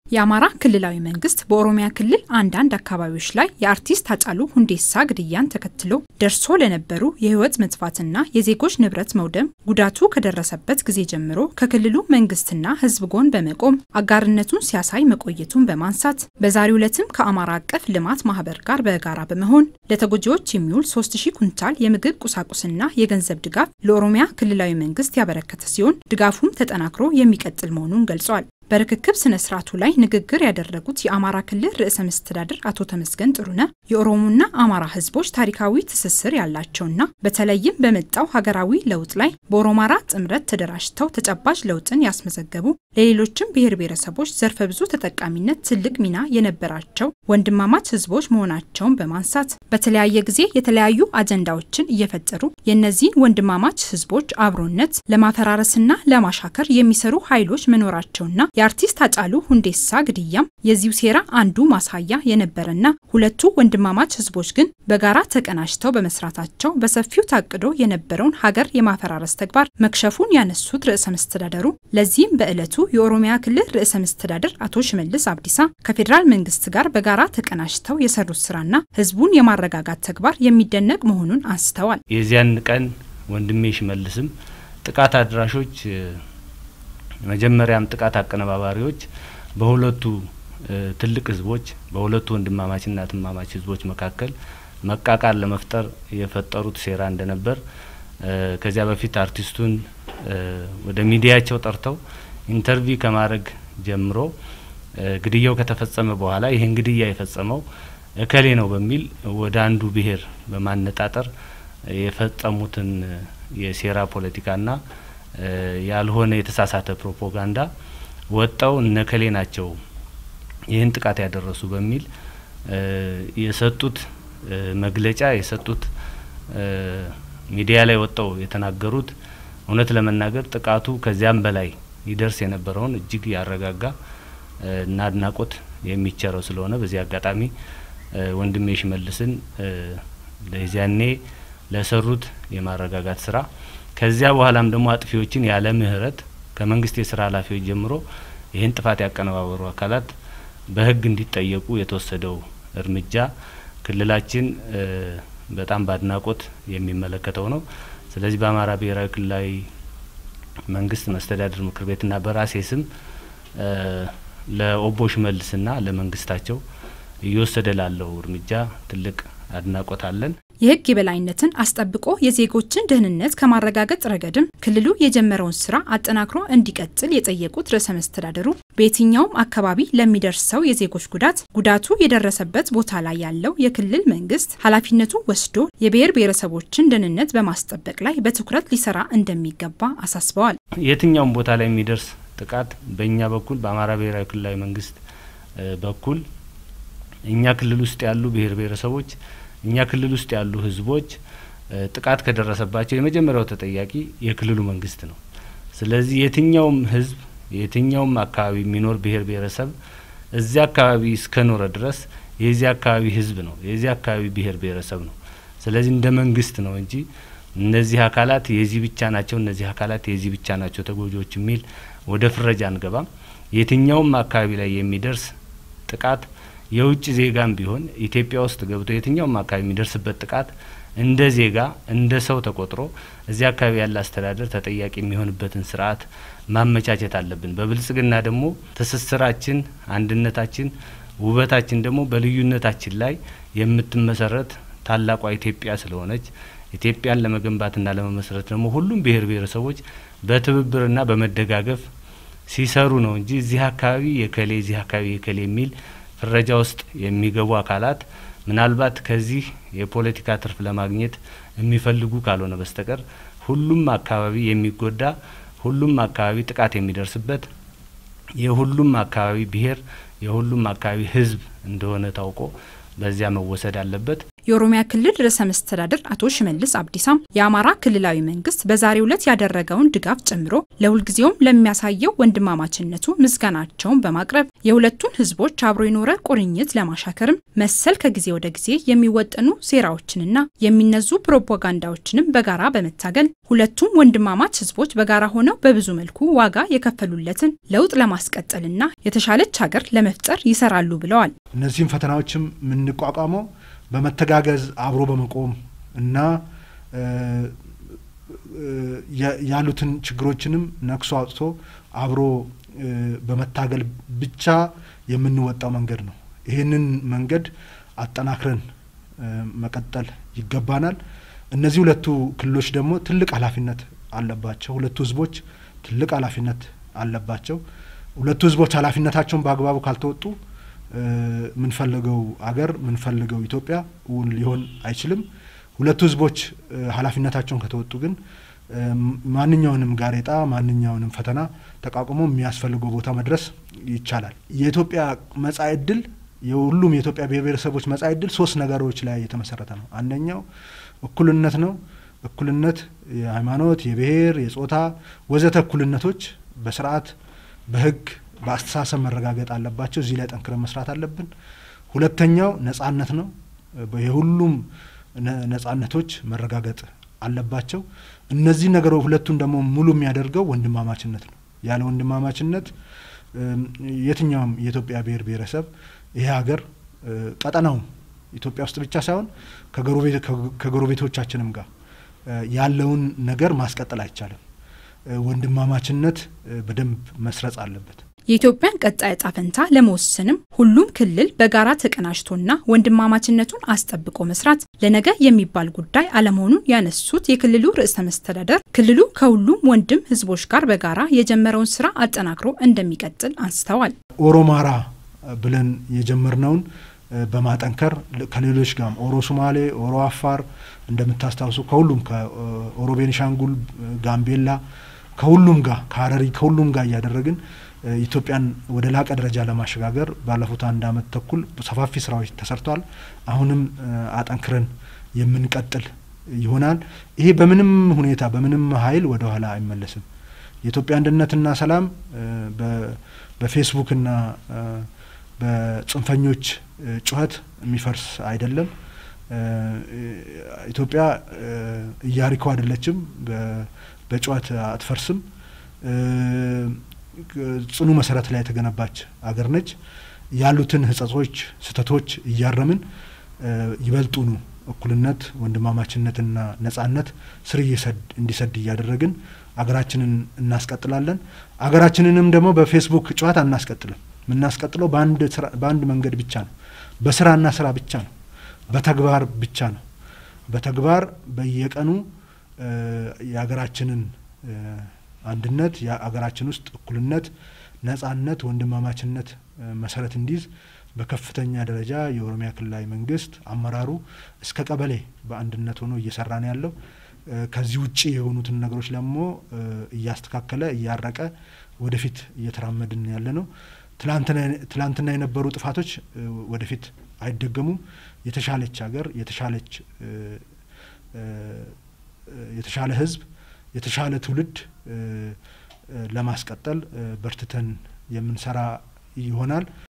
የአማራ ክልላዊ መንግስት በኦሮሚያ ክልል አንዳንድ አካባቢዎች ላይ የአርቲስት ሃጫሉ ሁንዴሳ ግድያን ተከትሎ ደርሶ ለነበሩ የህይወት መጥፋትና የዜጎች ንብረት መውደም ጉዳቱ ከደረሰበት ጊዜ ጀምሮ ከክልሉ መንግስትና ህዝብ ጎን በመቆም አጋርነቱን ሲያሳይ መቆየቱን በማንሳት በዛሬው ዕለትም ከአማራ አቀፍ ልማት ማህበር ጋር በጋራ በመሆን ለተጎጂዎች የሚውል 3000 ኩንታል የምግብ ቁሳቁስና የገንዘብ ድጋፍ ለኦሮሚያ ክልላዊ መንግስት ያበረከተ ሲሆን ድጋፉም ተጠናክሮ የሚቀጥል መሆኑን ገልጿል። በርክክብ ስነ ስርዓቱ ላይ ንግግር ያደረጉት የአማራ ክልል ርዕሰ መስተዳድር አቶ ተመስገን ጥሩነህ የኦሮሞና አማራ ህዝቦች ታሪካዊ ትስስር ያላቸውና በተለይም በመጣው ሀገራዊ ለውጥ ላይ በኦሮማራ ጥምረት ተደራጅተው ተጨባጭ ለውጥን ያስመዘገቡ ለሌሎችም ብሔር ብሔረሰቦች ዘርፈ ብዙ ተጠቃሚነት ትልቅ ሚና የነበራቸው ወንድማማች ህዝቦች መሆናቸውን በማንሳት በተለያየ ጊዜ የተለያዩ አጀንዳዎችን እየፈጠሩ የእነዚህን ወንድማማች ህዝቦች አብሮነት ለማፈራረስና ለማሻከር የሚሰሩ ኃይሎች መኖራቸውና የአርቲስት ሃጫሉ ሁንዴሳ ግድያም የዚሁ ሴራ አንዱ ማሳያ የነበረና ሁለቱ ወንድማማች ህዝቦች ግን በጋራ ተቀናጅተው በመስራታቸው በሰፊው ታቅዶ የነበረውን ሀገር የማፈራረስ ተግባር መክሸፉን ያነሱት ርዕሰ መስተዳደሩ ለዚህም በዕለቱ የኦሮሚያ ክልል ርዕሰ መስተዳደር አቶ ሽመልስ አብዲሳ ከፌዴራል መንግስት ጋር በጋራ ተቀናጅተው የሰሩት ስራና ህዝቡን የማረጋጋት ተግባር የሚደነቅ መሆኑን አንስተዋል። የዚያን ቀን ወንድሜ ሽመልስም ጥቃት አድራሾች መጀመሪያም ጥቃት አቀነባባሪዎች በሁለቱ ትልቅ ህዝቦች በሁለቱ ወንድማማችና እህትማማች ህዝቦች መካከል መቃቃር ለመፍጠር የፈጠሩት ሴራ እንደነበር ከዚያ በፊት አርቲስቱን ወደ ሚዲያቸው ጠርተው ኢንተርቪው ከማድረግ ጀምሮ ግድያው ከተፈጸመ በኋላ ይህን ግድያ የፈጸመው እከሌ ነው በሚል ወደ አንዱ ብሔር በማነጣጠር የፈጸሙትን የሴራ ፖለቲካና ያልሆነ የተሳሳተ ፕሮፓጋንዳ ወጣው እነከሌ ናቸው ይህን ጥቃት ያደረሱ በሚል የሰጡት መግለጫ የሰጡት ሚዲያ ላይ ወጣው የተናገሩት እውነት ለመናገር ጥቃቱ ከዚያም በላይ ይደርስ የነበረውን እጅግ ያረጋጋ እና አድናቆት የሚቸረው ስለሆነ በዚህ አጋጣሚ ወንድሜ ሽመልስን ለዚያኔ ለሰሩት የማረጋጋት ስራ ከዚያ በኋላም ደግሞ አጥፊዎችን ያለ ምህረት ከመንግስት የስራ ኃላፊዎች ጀምሮ ይህን ጥፋት ያቀነባበሩ አካላት በህግ እንዲጠየቁ የተወሰደው እርምጃ ክልላችን በጣም በአድናቆት የሚመለከተው ነው። ስለዚህ በአማራ ብሔራዊ ክልላዊ መንግስት መስተዳድር ምክር ቤትና በራሴ ስም ለኦቦ ሽመልስና ለመንግስታቸው እየወሰደ ላለው እርምጃ ትልቅ አድናቆት አለን። የህግ የበላይነትን አስጠብቆ የዜጎችን ደህንነት ከማረጋገጥ ረገድም ክልሉ የጀመረውን ስራ አጠናክሮ እንዲቀጥል የጠየቁት ርዕሰ መስተዳደሩ በየትኛውም አካባቢ ለሚደርሰው የዜጎች ጉዳት ጉዳቱ የደረሰበት ቦታ ላይ ያለው የክልል መንግስት ኃላፊነቱ ወስዶ የብሔር ብሔረሰቦችን ደህንነት በማስጠበቅ ላይ በትኩረት ሊሰራ እንደሚገባ አሳስበዋል። የትኛውም ቦታ ላይ የሚደርስ ጥቃት በእኛ በኩል በአማራ ብሔራዊ ክልላዊ መንግስት በኩል እኛ ክልል ውስጥ ያሉ ብሔር ብሔረሰቦች እኛ ክልል ውስጥ ያሉ ህዝቦች ጥቃት ከደረሰባቸው የመጀመሪያው ተጠያቂ የክልሉ መንግስት ነው። ስለዚህ የትኛውም ህዝብ የትኛውም አካባቢ የሚኖር ብሔር ብሔረሰብ እዚያ አካባቢ እስከኖረ ድረስ የዚህ አካባቢ ህዝብ ነው፣ የዚህ አካባቢ ብሔር ብሔረሰብ ነው። ስለዚህ እንደ መንግስት ነው እንጂ እነዚህ አካላት የዚህ ብቻ ናቸው፣ እነዚህ አካላት የዚህ ብቻ ናቸው ተጎጂዎች የሚል ወደ ፍረጃ አንገባም። የትኛውም አካባቢ ላይ የሚደርስ ጥቃት የውጭ ዜጋም ቢሆን ኢትዮጵያ ውስጥ ገብቶ የትኛውም አካባቢ የሚደርስበት ጥቃት እንደ ዜጋ እንደ ሰው ተቆጥሮ እዚያ አካባቢ ያለ አስተዳደር ተጠያቂ የሚሆንበትን ስርዓት ማመቻቸት አለብን። በብልጽግና ደግሞ ትስስራችን፣ አንድነታችን፣ ውበታችን ደግሞ በልዩነታችን ላይ የምትመሰረት ታላቋ ኢትዮጵያ ስለሆነች ኢትዮጵያን ለመገንባትና ለመመስረት ደግሞ ሁሉም ብሔር ብሔረሰቦች በትብብርና በመደጋገፍ ሲሰሩ ነው እንጂ እዚህ አካባቢ የከሌ እዚህ አካባቢ የከሌ የሚል ፍረጃ ውስጥ የሚገቡ አካላት ምናልባት ከዚህ የፖለቲካ ትርፍ ለማግኘት የሚፈልጉ ካልሆነ በስተቀር ሁሉም አካባቢ የሚጎዳ ሁሉም አካባቢ ጥቃት የሚደርስበት የሁሉም አካባቢ ብሔር የሁሉም አካባቢ ሕዝብ እንደሆነ ታውቆ በዚያ መወሰድ አለበት። የኦሮሚያ ክልል ርዕሰ መስተዳድር አቶ ሽመልስ አብዲሳም የአማራ ክልላዊ መንግስት በዛሬው ዕለት ያደረገውን ድጋፍ ጨምሮ ለሁልጊዜውም ለሚያሳየው ወንድማማችነቱ ምስጋናቸውን በማቅረብ የሁለቱን ህዝቦች አብሮ የኖረ ቁርኝት ለማሻከርም መሰል ከጊዜ ወደ ጊዜ የሚወጠኑ ሴራዎችንና የሚነዙ ፕሮፓጋንዳዎችንም በጋራ በመታገል ሁለቱም ወንድማማች ህዝቦች በጋራ ሆነው በብዙ መልኩ ዋጋ የከፈሉለትን ለውጥ ለማስቀጠልና የተሻለች ሀገር ለመፍጠር ይሰራሉ ብለዋል። እነዚህም ፈተናዎችም የምንቋቋመው በመተጋገዝ አብሮ በመቆም እና ያሉትን ችግሮችንም ነክሶ አውጥቶ አብሮ በመታገል ብቻ የምንወጣው መንገድ ነው። ይህንን መንገድ አጠናክረን መቀጠል ይገባናል። እነዚህ ሁለቱ ክልሎች ደግሞ ትልቅ ኃላፊነት አለባቸው። ሁለቱ ህዝቦች ትልቅ ኃላፊነት አለባቸው። ሁለቱ ህዝቦች ኃላፊነታቸውን በአግባቡ ካልተወጡ ምንፈልገው አገር ምንፈልገው ኢትዮጵያ እውን ሊሆን አይችልም። ሁለቱ ህዝቦች ኃላፊነታቸውን ከተወጡ ግን ማንኛውንም ጋሬጣ ማንኛውንም ፈተና ተቋቁሞ የሚያስፈልገው ቦታ መድረስ ይቻላል። የኢትዮጵያ መጻኢ ዕድል የሁሉም የኢትዮጵያ ብሔር ብሔረሰቦች መጻኢ ዕድል ሶስት ነገሮች ላይ የተመሰረተ ነው። አንደኛው እኩልነት ነው። እኩልነት የሃይማኖት፣ የብሔር፣ የጾታ ወዘተ እኩልነቶች በስርዓት በህግ በአስተሳሰብ መረጋገጥ አለባቸው። እዚህ ላይ ጠንክረን መስራት አለብን። ሁለተኛው ነጻነት ነው። የሁሉም ነጻነቶች መረጋገጥ አለባቸው። እነዚህ ነገሮች ሁለቱን ደግሞ ሙሉ የሚያደርገው ወንድማማችነት ነው። ያለ ወንድማማችነት የትኛውም የኢትዮጵያ ብሔር ብሔረሰብ ይሄ ሀገር ቀጠናውም ኢትዮጵያ ውስጥ ብቻ ሳይሆን ከጎረቤቶቻችንም ጋር ያለውን ነገር ማስቀጠል አይቻልም። ወንድማማችነት በደንብ መስረጽ አለበት። የኢትዮጵያን ቀጣይ ዕጣ ፈንታ ለመወሰንም ሁሉም ክልል በጋራ ተቀናጅቶና ወንድማማችነቱን አስጠብቆ መስራት ለነገ የሚባል ጉዳይ አለመሆኑን ያነሱት የክልሉ ርዕሰ መስተዳደር ክልሉ ከሁሉም ወንድም ህዝቦች ጋር በጋራ የጀመረውን ስራ አጠናክሮ እንደሚቀጥል አንስተዋል። ኦሮማራ ብለን የጀመርነውን በማጠንከር ከሌሎች ጋርም ኦሮ ሱማሌ፣ ኦሮ አፋር እንደምታስታውሱ ከሁሉም ከኦሮ ቤኒሻንጉል፣ ጋምቤላ ከሁሉም ጋር ከሀረሪ ከሁሉም ጋር እያደረግን ኢትዮጵያን ወደ ላቀ ደረጃ ለማሸጋገር ባለፉት አንድ አመት ተኩል ሰፋፊ ስራዎች ተሰርተዋል። አሁንም አጠንክረን የምንቀጥል ይሆናል። ይሄ በምንም ሁኔታ በምንም ኃይል ወደ ኋላ አይመለስም። የኢትዮጵያ አንድነትና ሰላም በፌስቡክና በጽንፈኞች ጩኸት የሚፈርስ አይደለም። ኢትዮጵያ ኢያሪኮ አይደለችም፣ በጩኸት አትፈርስም። ጽኑ መሰረት ላይ የተገነባች አገር ነች። ያሉትን ህጸጾች፣ ስህተቶች እያረምን ይበልጡኑ እኩልነት፣ ወንድማማችነትና ነጻነት ስር እንዲሰድ እያደረግን አገራችንን እናስቀጥላለን። አገራችንንም ደግሞ በፌስቡክ ጨዋታ አናስቀጥልም። የምናስቀጥለው በአንድ መንገድ ብቻ ነው። በስራና ስራ ብቻ ነው። በተግባር ብቻ ነው። በተግባር በየቀኑ የሀገራችንን አንድነት የሀገራችን ውስጥ እኩልነት፣ ነጻነት፣ ወንድማማችነት መሰረት እንዲይዝ በከፍተኛ ደረጃ የኦሮሚያ ክልላዊ መንግስት አመራሩ እስከ ቀበሌ በአንድነት ሆኖ እየሰራ ነው ያለው። ከዚህ ውጭ የሆኑትን ነገሮች ደግሞ እያስተካከለ እያረቀ ወደፊት እየተራመድን ያለ ነው። ትላንትና የነበሩ ጥፋቶች ወደፊት አይደገሙም። የተሻለች ሀገር የተሻለች የተሻለ ህዝብ የተሻለ ትውልድ ለማስቀጠል በርትተን የምንሰራ ይሆናል።